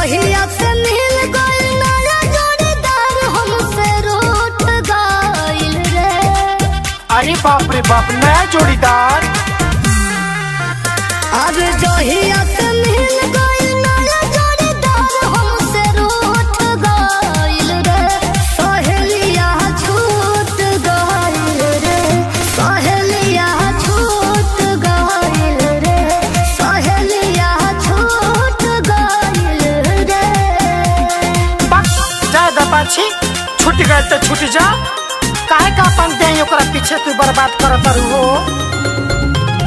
जहिया से मिल गइल नया जोड़ीदार हमसे रूठ गइल रे अरे बाप रे बाप नया जोड़ीदार अब जहिया से मिल गइल नया जोड़ीदार हमसे रूठ गइल रे सहेलिया छूट गइल रे सहेलिया छूट गइल रे सहेलिया छूट गइल रे बस ज्यादा पाछी छूट गए तो छूट जा काहे का अपन दे ओकरा पीछे तू बर्बाद करत रहू हो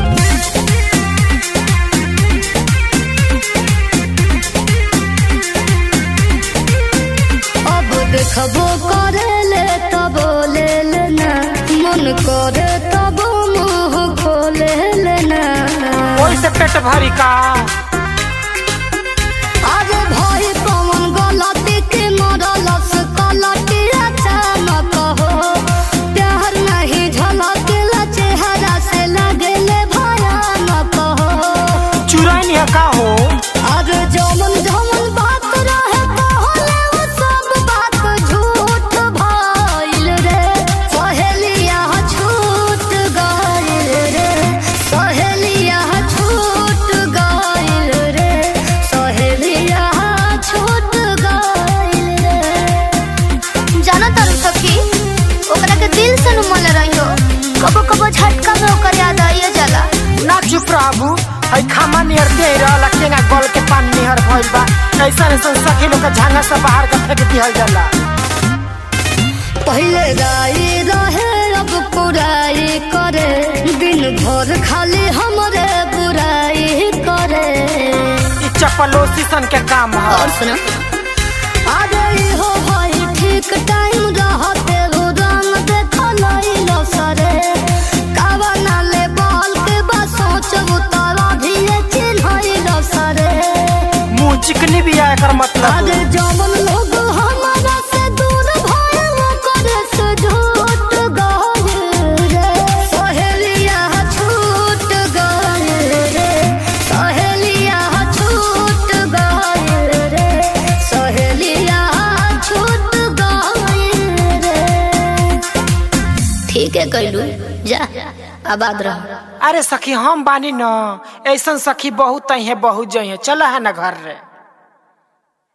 अब देखबो करेले तब ले लेना मन करे तब मुंह खोले लेना ओई से पेट भरी का अरे भाई कौन गलती के मरलस कलटी अचानक हो प्यार नहीं झलकेला चेहरा से लगेले भयानक हो चुराई नहीं का हो अरे जमन जमन बात रहे कहले वो सब बात झूठ भइल रे सहेलिया छूट गइल रे सहेलिया छूट गइल रे सहेलिया छूट गइल रे जाना तारू सखी ओकरा के दिल से नुमल रहियो कबो कबो झटका में ओकर याद आइए जाला ना चुप रहू हई खामा नियर दे रहला केना गल के पानी निहर भइल बा ऐसा ऐसा सखी लोग के झांगा से बाहर के फेंक दिहल जाला पहले राई रहे अब पुराई करे दिन भर खाली हमरे बुराई करे ई चपलोसी सन के काम है और सुना अरे हो भाई ठीक टाइम रहते हो रंग देखल लो सरे कावा नाले बॉल के बस सोचबू तारा धीरे चिन्ह सरे मुंह चिकनी भी आया कर मतलब अरे जवन लोग हमारा से दूर भइल करे से झूठ गइल रे सहेलिया छूट गइल रे सहेलिया छूट गइल रे सहेलिया छूट गइल रे ठीक है कैलू जा आबाद रह अरे सखी हम बानी न ऐसन सखी बहुत है बहुत जई है चल है ना घर रे